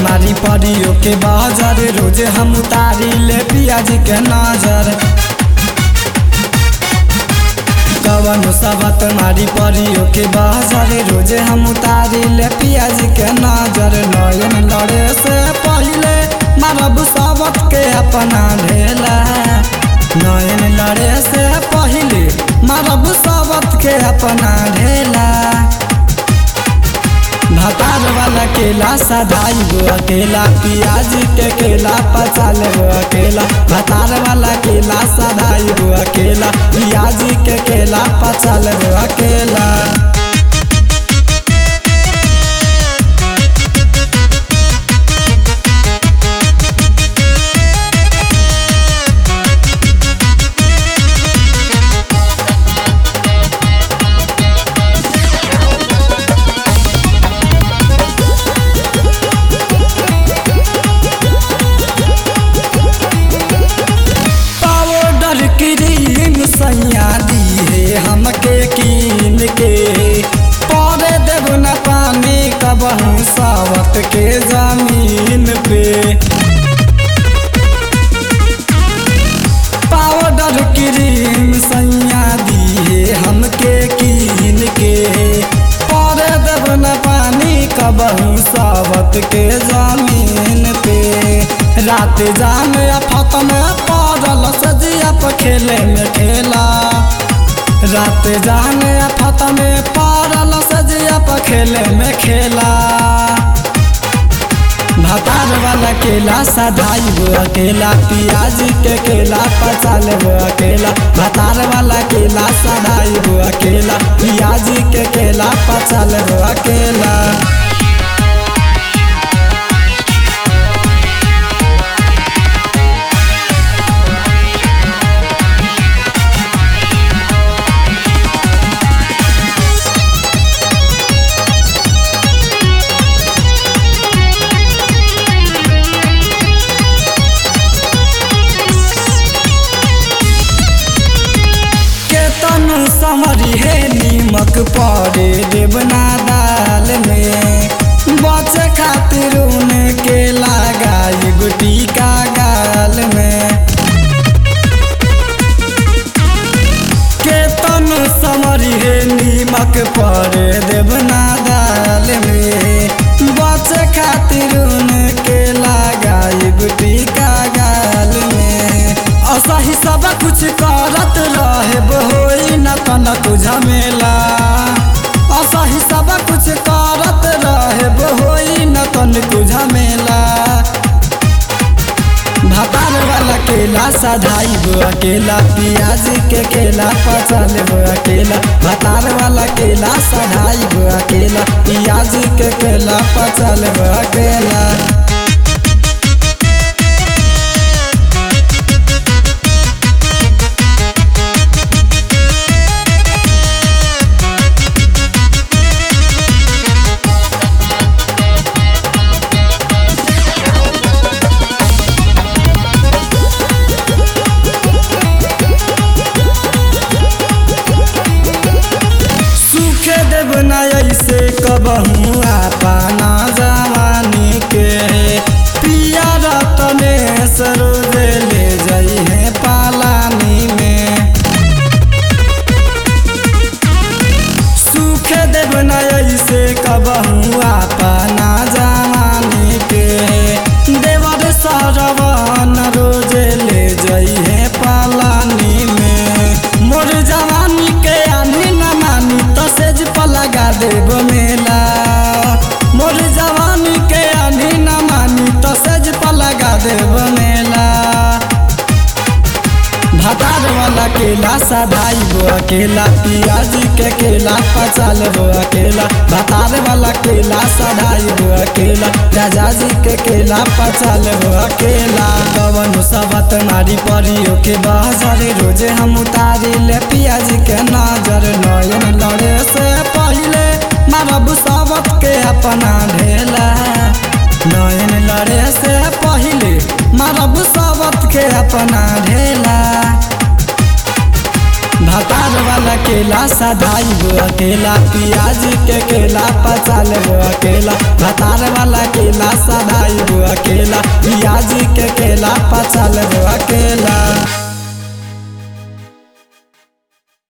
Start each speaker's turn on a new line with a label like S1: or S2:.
S1: मारी परियो के बाजार रोज हम उतारी ले पियाज के नजर कवन सबत मारी परियो के बाजार रोज हम उतारी ले पियाज के नजर नयन लड़े से पहले मारब सबत के अपना ढेला नयन लड़े से पहले मारब सबत के अपना ढेला भातार वाला केला सदाई गो अकेला पियाज के केला पचाल गो अकेला भातार वाला केला सदाई गो अकेला पियाज के केला पचाल गो अकेला पाउडर क्रीम सैया दी है हमके कीन के पौधे देव न पानी कबहू सावत के जमीन पे पाउडर क्रीम सैया दी है हमके कीन के पौधे देव न पानी कबहू सावत के जमीन पे रात जान फत में पड़ल सजिया पर खेले में खेला रात जान फत में पड़ल सजिया पर खेले में खेला भातार वाला केला सदाई गो अकेला पियाज के केला पचाल गो अकेला भातार वाला केला सदाई गो अकेला पियाज के केला पचाल गो अकेला केतन समरी हे नीमक पड़े देवना दाल में बचे खातिर उनके लगाई गुटी का गाल में केतन समरी हे नीमक पड़े देवना दाल में बचे खातिर उनके लगाई गुटी का गाल में असही सब कुछ करत रहे होई न तनक झमेला असही सब कुछ करत रहे होई न तनक झमेला भातार वाला केला सधाई गो अकेला पियाज के केला पचल गो अकेला भातार वाला केला सधाई गो अकेला पियाज के केला पचल गो अकेला सूखे देव न ऐसे कबहू अपना जवानी के पिया रतने सरोज ले जाई है पालानी में सूखे देव न ऐसे कबहू अपना जवानी के देवर सरवन रोज ले जाई है पालानी में मोर जवानी के आनी न मानी तो सेज पर लगा देव मेला मोर जवानी के आनी न मानी तो सेज पर लगा देव मेला भातार वाला केला सदाई गो अकेला पियाज के केला पचाल गो अकेला भातार वाला केला सदाई गो अकेला राजा जी के केला पचाल गो अकेला कवन सबत मारी परियो के बाजार रोजे हम उतारी ले पियाज के नजर नयन लड़े से पहले मारब सबत के अपना ढेला नयन लड़े से पहले मारब सबत के अपना ढेला भातार वाला केला सदाई गो अकेला पियाज के केला पचाल गो अकेला भातार वाला केला सदाई अकेला पियाजी के केला पचाल वो